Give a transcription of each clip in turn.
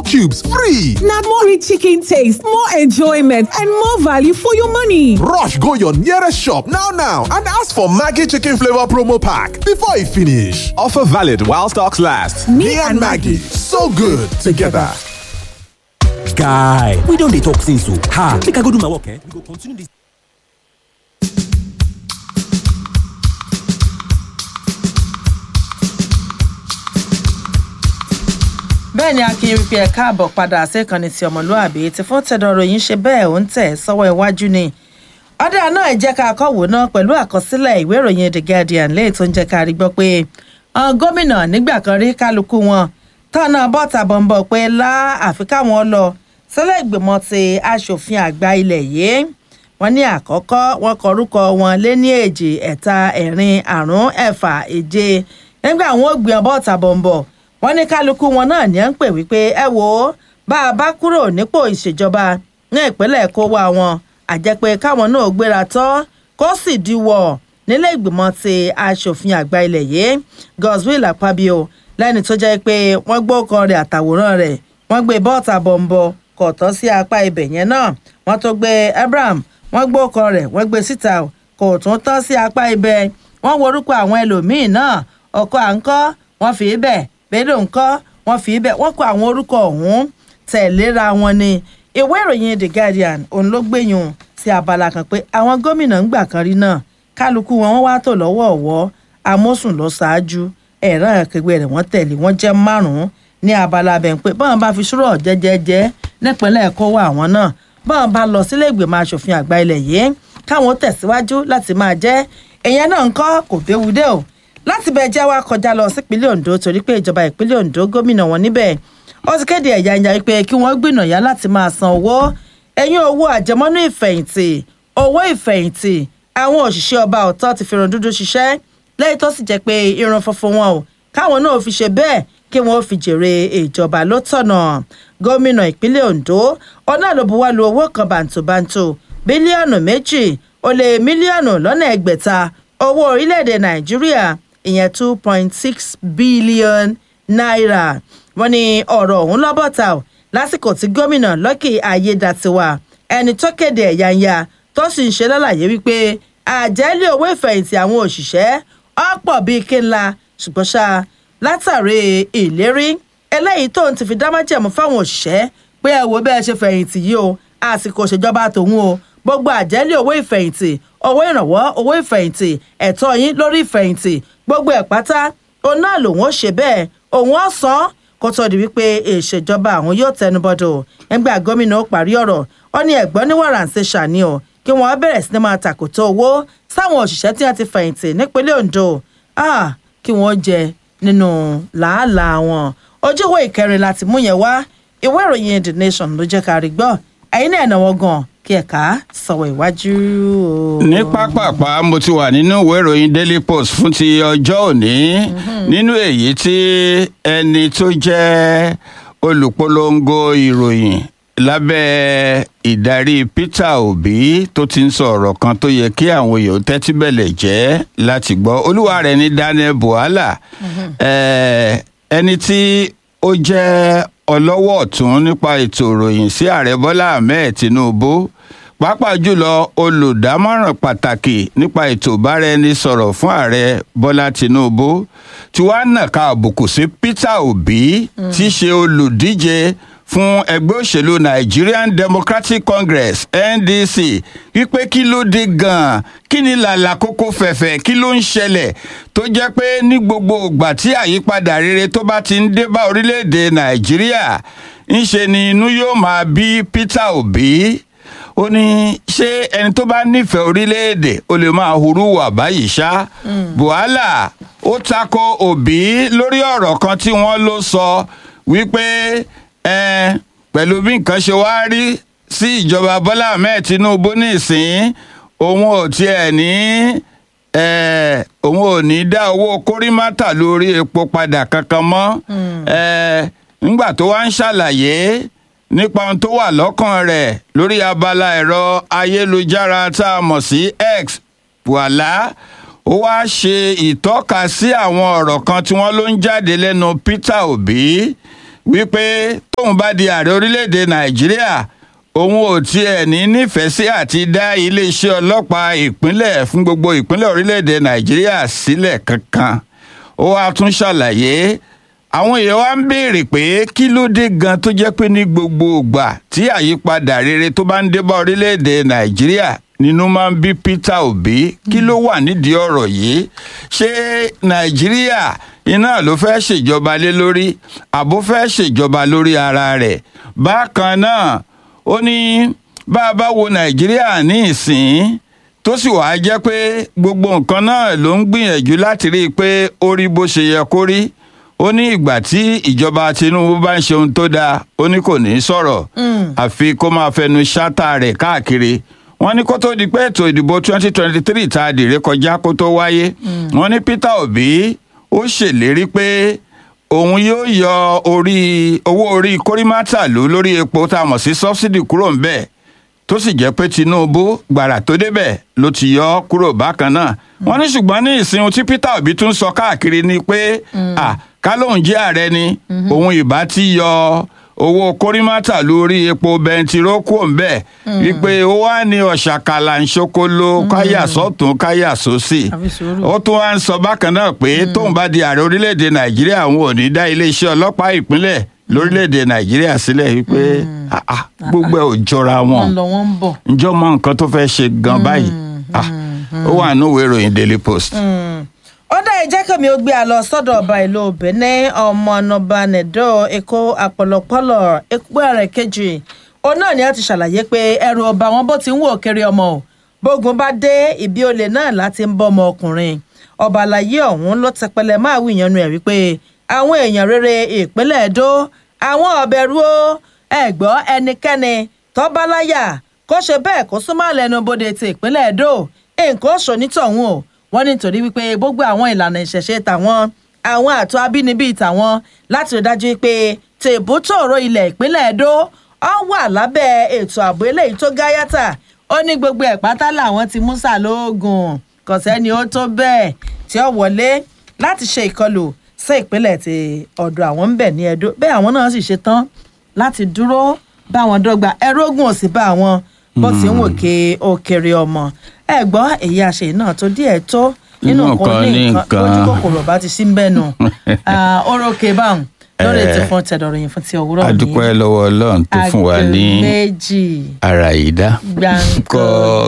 cubes free. Na more rich chicken taste, more enjoyment, and more value for your money. Rush go your nearest shop now now and ask for Maggi chicken flavor promo pack before e finish. Offer valid while stocks last. Me, and Maggie, so good together. guy we don dey talk since o ha make i go do my work eh we go continue this. bẹ́ẹ̀ ni akin wípé ẹ káàbọ̀ padà sí ìkànnì tí ọmọlúàbí ti fún tẹ̀dọ̀ ròyìn ṣe bẹ́ẹ̀ ó ń tẹ̀ sọ́wọ́ iwájú ni ọ̀dà náà jẹ́ ká kọ́wò náà pẹ̀lú àkọsílẹ̀ ìwé ìròyìn the guardian lẹ́yìn tó ń jẹ́ ká rí gbọ́ pé àwọn gómìnà nígbà kan rí kálukú wọn tọ́nà bọ́ta bọ̀m̀bọ̀ pé lá àfi káwọn lọ sílẹ̀ ìgbìmọ̀ ti aṣòfin àgbà ilẹ̀ yìí wọ́n ní àkọ́kọ́ wọn kọ orúkọ wọn lé ní èjì ẹ̀ta ẹ̀rin àrún ẹ̀fà èje nígbà wọn ò gbìyànjú bọ́ta bọ̀m̀bọ̀ wọ́n ní kálukú wọn náà ní à ń pè wípé ẹ wò ó bá a bá kúrò nípò ìṣèjọba ní ìpínlẹ̀ kó wá wọn àjẹpẹ́ káwọn náà gbéra tọ́ kó sì diwọ̀ nílé ìgbìmọ̀ ti aṣòfin àgbà ilẹ̀ yìí godswill akpabio lẹ́ni tó jẹ́ pé wọ́n gbọ́ ọkọ rẹ̀ àtàwòrán rẹ̀ wọ́n gbé bọ́ọ̀tà bọ̀m̀bọ̀ kò tọ́ sí apá ibẹ̀ yẹn náà wọ́n tó gbé abraham wọ́n gbọ́ ọkọ rẹ̀ wọ́n gbé síta kò tún tọ́ sí apá ibẹ̀ wọ́n wo orúkọ àwọn ẹlòmíín náà ọkọ̀ à ń kọ́ wọ́n fi í bẹ̀ bẹ́ẹ̀ ńkọ́ wọ́n fi í bẹ̀ wọ́n kọ àwọn orúkọ ọ̀hún tẹ̀léra wọn ni ìwé ìròyìn the guardian òun ló gbẹ̀yìn sí abala kan pé àwọn gómìnà ń gbà kan rí náà kálukú wọn wọ́n wá tò lọ́wọ́ ọ̀wọ́ amósùn lọ ṣáájú ẹ̀rọ akẹgbẹ́ rẹ̀ wọ́n tẹ̀lé wọ́n jẹ́ márùn-ún ní abala bẹ̀ pé báwọn bá fi ṣúrọ̀ jẹ́jẹ́jẹ́ nípínlẹ̀ ẹ̀kọ́ wà àwọn náà báwọn bá lọ sílé ìgbìmọ̀ asòfin àgbà ilẹ̀ yìí káwọn tẹ̀síwájú láti máa jẹ́ èèyàn náà ń kọ́ kò béwu dé o láti bẹ jẹ́ wá kọjá lọ sípínlẹ̀ ondo torí pé ìjọba ìpínlẹ̀ ondo gómìnà wọn níbẹ̀ ó ti kéde ẹ̀yà ìyá pé kí wọ́n gbìnàyà láti máa san owó ẹ̀yìn owó àjẹmọ́nú ìfẹ̀yìntì owó ìfẹ̀yìntì àwọn òṣìṣẹ́ ọba ọ̀tọ̀ ti fi irun dúdú ṣiṣẹ́ lẹ́yìn tó sì jẹ́ pé irun funfun wọn o káwọn náà fi ṣe bẹ́ẹ̀ kí wọ́n fi jèrè ìjọba ló tọ̀nà gómìnà ìpínlẹ̀ ondo ọ̀nà ló buwọ́ lu owó kan bàǹtòbàǹtò bílíọ̀nù méjì ó lé mílíọ̀nù lọ́nà ẹgbẹ̀ta owó orílẹ̀-èdè nàìjíríà ìyẹn two point six billion naira wọ́n ní ọ̀rọ̀ ọ̀hún lọ́bọ̀tà o lásìkò tí gómìnà lọ́kì ayédàtiwa ẹni tó kéde ẹ̀yáǹyà tó sì ń ṣe lálàyé wípé àjẹ́lé owó ìfẹ̀yìntì àwọn òṣìṣẹ́ ọ̀pọ̀ bíi kínla ṣùgbọ́n ṣá látàrí ìlérí eléyìí tó ń ti fi dámájẹ̀mú fáwọn òṣìṣẹ́ pé ẹ wo bẹ́ẹ̀ ṣe fẹ̀yìntì yìí o àsìkò ìṣèjọba tòun o gbogbo àjẹ́lé owó ìfẹ̀yìntì owó ìrànwọ́ owó ìfẹ̀yìntì ẹ̀tọ́ yín lórí ìfẹ̀yìntì gbogbo ẹ̀ pátá òun náà lòun ó ṣe bẹ́ẹ̀ òun ó san kó tó di wípé ìṣèjọba àwọn yóò tẹnubọdọ̀ ẹgbẹ́ gómìnà ó parí ọ̀rọ̀ ó ní ẹ̀gbọ́n ní wàràǹṣe ṣàní o kí wọ́n bẹ̀rẹ̀ sí ni máa tàkòtò owó sáwọn òṣìṣẹ́ tí wọ́n ti fẹ̀yìntì nípínlẹ̀ ondo kí wọ́n jẹ nínú làálàá wọn ojú ìwé ìkẹrin láti mú yẹn wá ìwé ìròyìn the nation ló jẹ́ ká rí gbọ́ ẹ̀yin náà náwó gan kí ẹ̀ka sọ̀rọ̀ ìwájú o. ní pápápá mo ti wà nínú ìwé ìròyìn daily post fún ti ọjọ́ òní nínú èyí tí ẹni tó jẹ́ olùpolongo ìròyìn lábẹ́ ìdarí peter obi tó ti ń sọ ọ̀rọ̀ kan tó yẹ kí àwọn èèyàn tẹ́tí bẹ̀lẹ̀ jẹ́ láti gbọ́ olúwa rẹ̀ ní daniel buhala ẹni tí ó jẹ́ ọlọ́wọ́ ọ̀tún nípa ètò ìròyìn sí ààrẹ bọ́lá ahmed tinubu pàápàá jùlọ olùdámọ̀ràn pàtàkì nípa ètò ìbáraẹnisọ̀rọ̀ fún ààrẹ bọ́lá tinubu tí wàá nàka àbùkù sí peter obi tí í ṣe olùdíje fún ẹgbẹ́ òṣèlú nigerian democratic congress ndc wípé kí ló dé gan-an kí ni làlà kókó fẹ̀fẹ̀ kí ló ń ṣẹlẹ̀ tó jẹ́ pé ní gbogbo ìgbà tí àyípadà rere tó bá ti ń dé bá orílẹ̀-èdè nàìjíríà ńṣe ni inú yóò máa bí peter obi ó ní ṣé ẹni tó bá nífẹ̀ẹ́ orílẹ̀-èdè ó lè máa hurú wà báyìí ṣá buhala ó tako òbí lórí ọ̀rọ̀ kan tí wọ́n ló sọ wípé ẹ pẹ̀lú bí nǹkan ṣe wá rí sí ìjọba bọ́lá ahmed tinubu nísìn òun ò tiẹ̀ ní òun ò ní dá owó kórìmátà lórí epo padà kankan mọ́ nígbà tó wá ń ṣàlàyé nípa ohun tó wà lọ́kàn rẹ̀ lórí abala ẹ̀rọ ayélujára tá a mọ̀ sí x wàhálà ó wá ṣe ìtọ́ka sí àwọn ọ̀rọ̀ kan tí wọ́n ló ń jáde lẹ́nu peter obi wípé tóun bá di ààrẹ orílẹ̀-èdè nàìjíríà òun ò tiẹ̀ ní nífẹ̀ẹ́ sí àti dá iléeṣẹ́ ọlọ́pàá ìpínlẹ̀ fún gbogbo ìpínlẹ̀ orílẹ̀-èdè nàìjíríà sílẹ̀ kankan ó wàá tún ṣàlàyé àwọn èèyàn wa ń béèrè pé kí ló dé gan tó jẹ́ pé ní gbogbo ìgbà tí àyípadà rere tó bá ń dé bá orílẹ̀-èdè nàìjíríà nínú máa ń bí peter obi kí ló wà nídìí ọ̀rọ̀ yìí ṣé nàìjíríà iná ló fẹ́ ṣèjọba lé lórí àbó fẹ́ ṣèjọba lórí ara rẹ̀ bákan náà ó ní bá a bá wo nàìjíríà ní ìsìn tó sì wàá jẹ́ pé gbogbo nǹkan náà ló ń gbìyànjú láti rí i pé ó rí bó ṣe yẹ kó rí ó ní ìgbà tí ìjọba tinubu bá ń ṣe ohun tó dáa ó ní kò ní í sọ̀rọ̀ àfi kó máa fẹnu ṣáta rẹ̀ káàkiri wọ́n ní kó tó di pé ètò ìdìbò 2023 tá a dìre kọjá kó tó wáyé wọ́n ní peter obi ó ṣèlérí pé òun yóò yọ orí owó orí kórìmátàlú lórí epo tá a mọ̀ sí sọ́bsidì kúrò ń bẹ̀ tó sì jẹ́ pé tinubu gbàrà tó débẹ̀ ló ti yọ ọ́ kúrò bákan náà wọ́n ní ṣùgbọ́n ní ìsìn tí peter obi tún sọ káàkiri ni pé à ká lóun jẹ́ ààrẹ ni òun ìbá ti yọ owó kórìmátà lórí epo bẹntiró kúrò ń bẹ̀ wípé ó wá ní ọ̀ṣàkàlà ńṣokolo káyà sọ́tún káyà sósì Àfi sùúrù. ó tún wá ń sọ bákan náà pé tóun bá di ààrẹ orílẹ̀-èdè nàìjíríà òun ò ní dá iléeṣẹ́ ọlọ́pàá ìpínlẹ̀ lórílẹ̀-èdè nàìjíríà sílẹ̀ wípé ah, ah, gbogbo ẹ̀ ò jọra wọn wọ́n lọ wọ́n ń bọ̀. ǹjọ́ mọ nǹkan tó fẹ́ ṣe gan báyìí Ah, ó wà nínú ìwé ìròyìn daily post. ó dá ìjẹ́ kẹ́mi ó gbé a lọ sọ́dọ̀ ọba ìlú benin ọmọ ọ̀nàba nẹ̀dọ́ èkó àpọ̀lọpọ̀lọ̀ èkó rẹ̀ kejì òun náà ni a ti ṣàlàyé pé ẹrù ọba wọn bó ti ń wò kiri ọmọ o bógun bá dé ìbí olè náà láti ń bọ́ ọmọ ọkùnrin ọba àlàyé ọ̀hún ló tẹpẹlẹ máa wí ìyanu ẹ̀ wípé àwọn èèyàn rere ìpínlẹ̀ èdò àwọn ọ̀bẹ̀rù o ẹ̀gbọ́ ẹnikẹ́ni tọ́báláyà kó ṣe bẹ́ẹ̀ kó súnmọ́ lẹ́nu bodè ti ìpínlẹ̀ èdò nǹkan oṣù nítọ̀hún o wọ́n ní nítorí wípé gbogbo àwọn ìlànà ìṣẹ̀ṣe tàwọn àwọn àtọ́ abínibí tàwọn láti rí dájú pé tèbútòrò ilẹ̀ ìpínlẹ̀ èdò ọ wà lábẹ́ ètò ààbò eléyìí tó gáyàtà ó ní gbogbo ẹ̀ pátá làwọn ti mú sàlóògùn kò sẹ́ni ó tó bẹ́ẹ̀ tí ó wọlé láti ṣe ìkọlù sí ìpínlẹ̀ tí ọ̀dọ̀ àwọn ń bẹ̀ ní Ẹdó bẹ́ẹ̀ àwọn náà sì ṣe tán láti dúró bá wọn dọ́gba ẹrú ogun ò sì bá àwọn bó ti ń wò ké òkèrè ọmọ ẹ gbọ́ èyí àṣẹ náà tó díẹ̀ tó nínú Inú nǹkan nǹkan ní ní nǹkan nǹkan. ojú kòkòrò bá ti sí ń bẹ́ẹ̀ nù orókè báwọn lórí ètò fún tẹ̀dọ̀rọ̀ yìí fún ti òwúrọ̀ a dúpẹ́ lọ́wọ́ ọlọ́run tó fún wa ní Aago méjì ara ìdá Gbàǹkọ́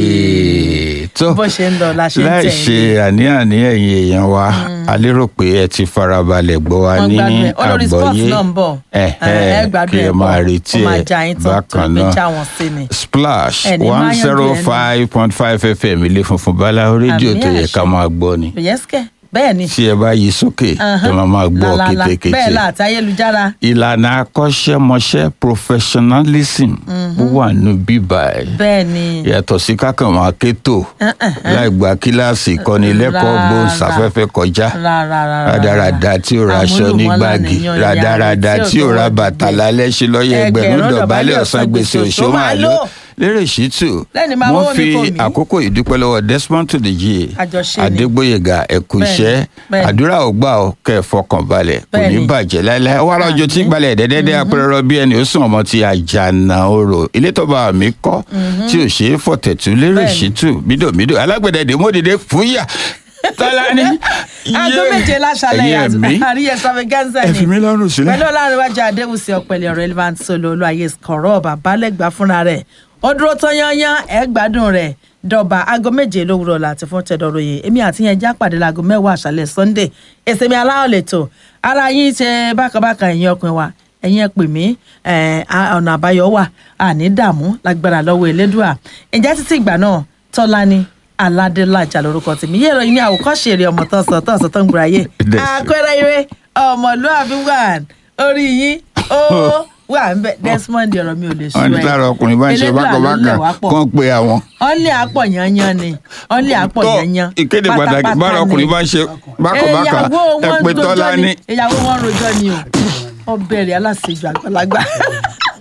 gbé tó bó ṣe ń lọ la ṣe ń láì tẹ̀ ṣe àní-àní ẹ̀yin èèyàn wa a lérò pé ẹ ti farabalẹ̀ gbọ́ wa wọ́n ní gbádùn ẹ̀ olórí sports àgbọ́yé náà ń bọ̀ ẹ ẹ gbádùn kí ẹ ẹ̀ máa bọ̀ retí ó máa ẹ já yín tán tó bákan gbé já náà wọn sí ni. splash Ẹni máa one yanjú zero ẹni. five point five fm ilé funfun báláwo rédíò Àmì tó yẹ àṣẹ. ká máa gbọ́ ni yẹ́sìkẹ́ bẹ́ẹ̀ ni. tí ẹ bá yí sókè ẹ máa máa gbọ́ Làlàlà. bẹ́ẹ̀ kétékété la àti ayélujára ìlànà akọ́ṣẹ́mọṣẹ́ professionalism ó wà nù bíbá ẹ̀ bẹ́ẹ̀ ni. yàtọ̀ sí kákan máa kétò láì gba kíláàsì ìkọ́nilẹ́kọ̀ọ́ Rárá. gbóhùnsáfẹ́fẹ́ kọjá Rárá. rádaràda tí ò ra aṣọ ní Àmúlùmọ́lá gbági nìyàn ìyá rádaràda rẹ̀ tí ò ra bàtà lálẹ́ ṣe lọ́yẹ̀ ẹgbẹ̀rún Ẹgbẹ̀rún dọ̀bálẹ̀ dọ̀bálẹ̀ ọ̀sán gbèsè òṣó máa lò lérè ṣìtù Lẹ́ni máa wọ́n wọ́wọ́ fi mi kò mí. àkókò ìdúpẹ́ lọ́wọ́ desmond tudeji Àjọṣe ni. adégbòyègà ẹ̀kú Bẹ́ẹ̀ni, iṣẹ́ bẹ́ẹ̀ni. àdúrà ò gbà ọ́ kẹ́ ẹ̀ fọkàn balẹ̀ kò ní Bẹ́ẹ̀ni. bàjẹ́ láéláé wọ́n arájọ tí gbalẹ̀ dẹ́dẹ́dẹ́ apẹ̀rọ bí ẹni ó sùn ọmọ ti àjànà orò ilé tọ́ba mi kọ́ tí ò ṣeé fọ̀tẹ̀tù lérè Bẹ́ẹ̀ni. ṣìtù mídòmídò alágbẹ̀dẹ dèmódìdé fúyà tọ́lá ní. aago méje láṣálẹ̀ ẹ̀yin ẹ̀mí àríyẹ extravaganza ẹ fi mí ni lọ́rùn sílẹ̀. pẹ̀lú ọlárẹ̀wájú adéwùsì ọ̀pẹ̀lẹ̀ relevant solo olúwayé kọ̀rọ̀ bàbálẹ̀gbà fúnra rẹ̀ ó dúró tán yányán ẹ̀ gbádùn rẹ̀ dọ̀bà aago méje lówùrọ̀ láti fún tẹ̀dọ̀rọ̀yè èmi àti yẹn já pàdé láago mẹ́wàá àṣálẹ̀ sunday èsèmi aláwọ̀ lẹ́tọ̀ ara yín ṣe bákanbákan ẹ̀yin ọkùnrin wa ẹ̀yin ẹ pè mí ẹ̀, a- ọ̀nà àbáyọ wà àní dààmú lágbára lọ́wọ́ elédùà ǹjẹ́ títí ìgbà náà tọ́lá ni aládélájà lórúkọ tèmi yé ìròyìn ní àwòkọ́ṣe èrè ọmọ tán sọ tán sọ tán gbúra yé Dẹ̀ sí. àpẹẹrẹ ire ọmọlúàbí wà orí yín ó wà ń bẹ desmond ọ̀rọ̀ mi ò lè sún wọn ní ẹ lára ọkùnrin bá ń ṣe Elédùà ló lẹ̀ bákanbákan wá pọ̀. kàn pé àwọn. ọ̀lẹ́ àpọ̀ yanyan ni ọ̀lẹ́ àpọ̀ tó yanyan ìkéde pàtàkì bára ọkùnrin bá ń ṣe bákanbákan ìyàwó ẹ wọn pé rojọ́ tọ́lá ni ní ìyàwó wọn rojọ́ ni o ọbẹ̀ rẹ̀ aláṣejù àgbàlagbà